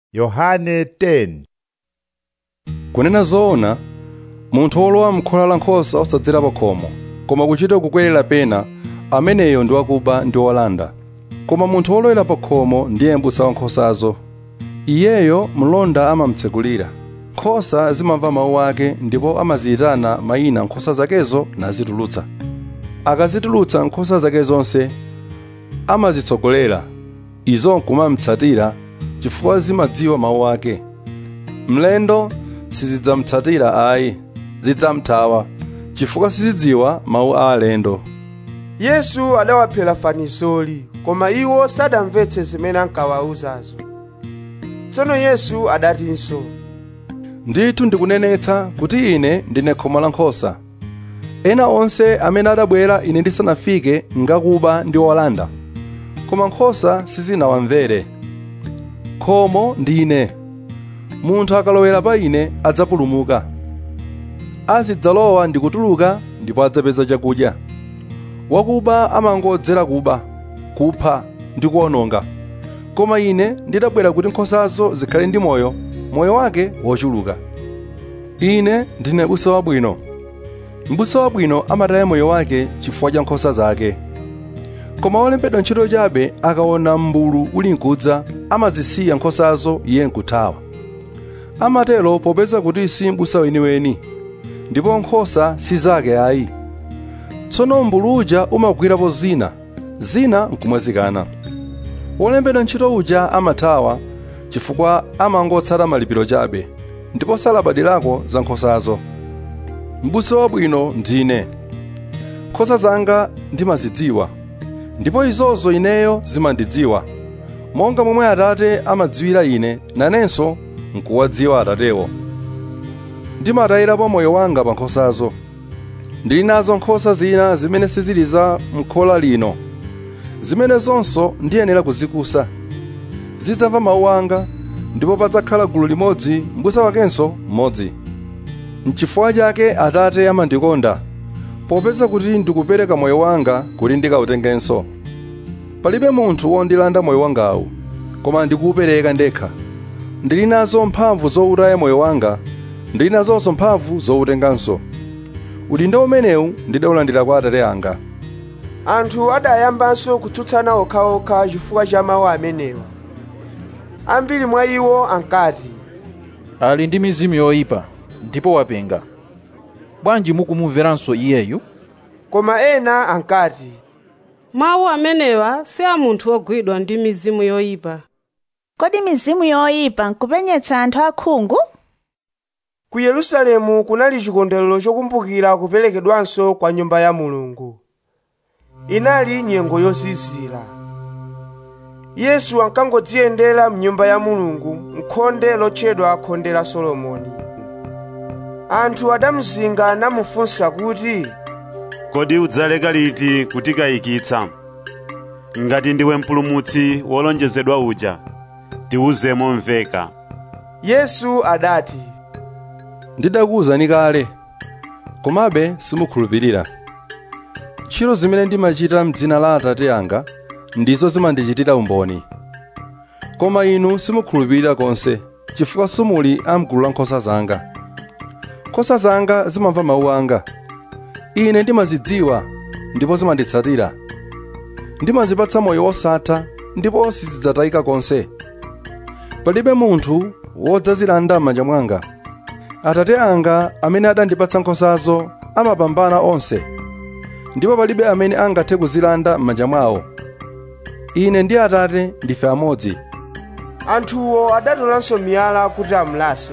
Yohane 10 kunena zoona munthu wolowa m'khola la nkhosa osadzera pa khomo koma kuchita kukwerera pena ameneyo ndi wakuba ndi wolanda koma munthu wolowera pa khomo ndiye m'busa wa nkhosazo iyeyo mlonda amamtsekulira nkhosa zimamva mawu ake ndipo amaziyitana mayina nkhosa zakezo nazitulutsa akazitulutsa nkhosa zake zonse amazitsogolera izo nkumamtsatira chifukwa zimadziwa mawu ake mlendo sizidzamutsatira ayi zidzamthawa chifukwa sizidziwa mawu a alendo yesu adawaphera fanizoli koma iwo sadamvetse zimene ankawawuzazo tsono yesu adatinso ndithu ndikunenetsa kuti ine ndine khomo la nkhosa ena onse amene adabwera ine ndisanafike ngakuba ndi olanda koma nkhosa sizinawamvere khomo ndine munthu akalowera pa ine adzapulumuka azidzalowa ndi kutuluka ndipo adzapeza chakudya wakuba amangodzera kuba kupha ndi kuwononga koma ine ndidabwera kuti nkhosazo zikhale ndi moyo moyo wake wochuluka ine ndine busa wabwino mbusa wabwino amataya moyo wake chifukwa cha nkhosa zake koma wolembedwa ntchito chabe akaona m'mbulu uli nkudza amazisiya nkhosazo iye nkuthawa amatero popeza kuti si m'busa weniweni ndipo nkhosa si zake ayi tsono m'mbulu uja umagwirapo zina zina nkumwazikana wolembedwa ntchito uja amathawa chifukwa amangotsata malipiro chabe ndipo salabadirako za nkhosazo m'busa wabwino ndine nkhosa zanga ndimazidziwa ndipo izozo ineyo zimandidziwa monga momwe atate amadziwira ine nanenso nkuwadziwa atatewo ndimatayirapo moyo wanga pa nkhosazo ndili nazo nkhosa zina zimene sizili za m'khola lino zimene zonso ndiyenera kuzikusa zidzamva mawu anga ndipo padzakhala gulu limodzi m'busa wakenso mmodzi n'chifukwa chake atate amandikonda popeza kuti ndikupereka moyo wanga kuti ndikawutengenso palibe munthu wondilanda moyo wangawu koma ndikuwupereka ndekha ndili nazo mphamvu zowutaya moyo wanga ndili nazonso mphamvu zowutenganso udindo umenewu ndidawulandira kwa atate anga anthu adayambanso kutsutsana okhaokha chifukwa cha mawu amenewa ambiri mwa iwo ankati ali ndi mizimu yoyipa ndipo wapenga bwanji mukumumveranso iyeyu koma ena ankati mawu amenewa si a munthu wogwidwa ndi mizimu yoyipa kodi mizimu yoyipa nkupenyetsa anthu akhungu ku yerusalemu kunali chikondwerero chokumbukira kuperekedwanso kwa nyumba ya mulungu inali nyengo yozizira yesu ankangodziyendera mnyumba ya mulungu mkhonde lotchedwa khonde la solomoni anthu adamuzinga namufunsa kuti kodi udzaleka liti kutikayikitsa ngati ndiwe mpulumutsi wolonjezedwa uja tiwuze momveka yesu adati ndidakuwuzani kale komabe simukhulupirira ntchito zimene ndimachita m'dzina la atate anga ndizo zimandichitira umboni koma inu simukhulupirira konse chifukwa simuli amgulu la nkhosa zanga nkhosa zanga zimamva mawu anga ine ndimazidziwa ndipo zimanditsatira ndimazipatsa moyo wosatha ndipo sizidzatayika konse palibe munthu wodzazilanda m'manja mwanga atate anga amene adandipatsa nkhosazo amapambana onse ndipo palibe amene angathe kuzilanda m'manja mwawo ine ndi atate ndife amodzi anthuwo adatolanso miyala kuti amulase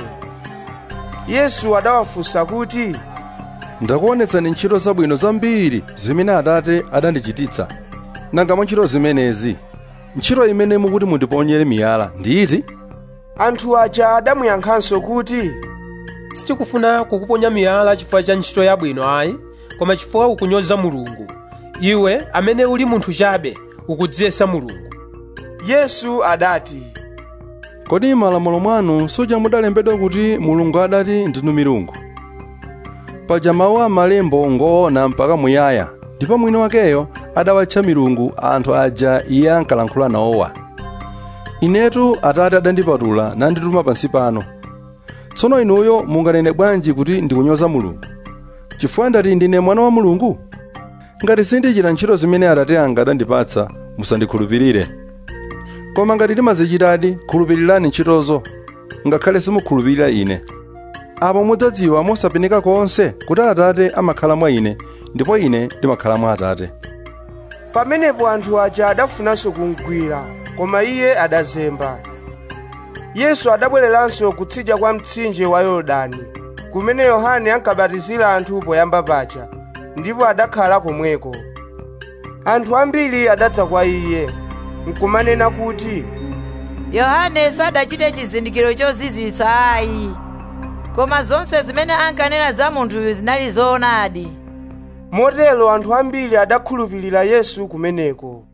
yesu adawafunsa kuti ndakuonetsani ntchito zabwino zambiri zimene atate adandichititsa nanga mwa ntchito zimenezi ntchito imene mukuti mundiponyere miyala ndi iti anthu aja adamuyankhanso kuti sitikufuna kukuponya miyala chifukwa cha ntchito yabwino ayi koma chifukwa ukunyoza mulungu iwe amene uli munthu chabe ukudziyesa mulungu yesu adati kodi m'malamulo mwanu suja mudalembedwa kuti mulungu adati ndinu milungu paja mawu a malembo ngoona mpaka muyaya ndipo mwini wakeyo adawatcha milungu anthu aja iye ankalankhula nawowa inetu atate adandipatula nandituma pansi pano tsono inuyo munganene bwanji kuti ndikunyoza mulungu chifukwa ndati ndine mwana wa mulungu ngati sindichita ntchito zimene atate anga adandipatsa musandikhulupirire koma ngati ndimazichitadi khulupirirani ntchitozo ngakhale simukhulupirira ine apo mudzadziwa mosapeneka konse kuti atate amakhala mwa ine ndipo ine ndimakhala mwa atate pamenepo anthu aja adafunanso kumgwira koma iye adazemba yesu adabwereranso kutsidya kwa mtsinje wa yorodani kumene yohane ankabatizira anthu poyamba paja ndipo adakhala komweko anthu ambiri adadza kwa iye nkumanena kuti yohane sadachite chizindikiro chozizwitsa ayi koma zonse zimene ankanena za munthuyu zinali zoonadi motero anthu ambiri adakhulupirira yesu kumeneko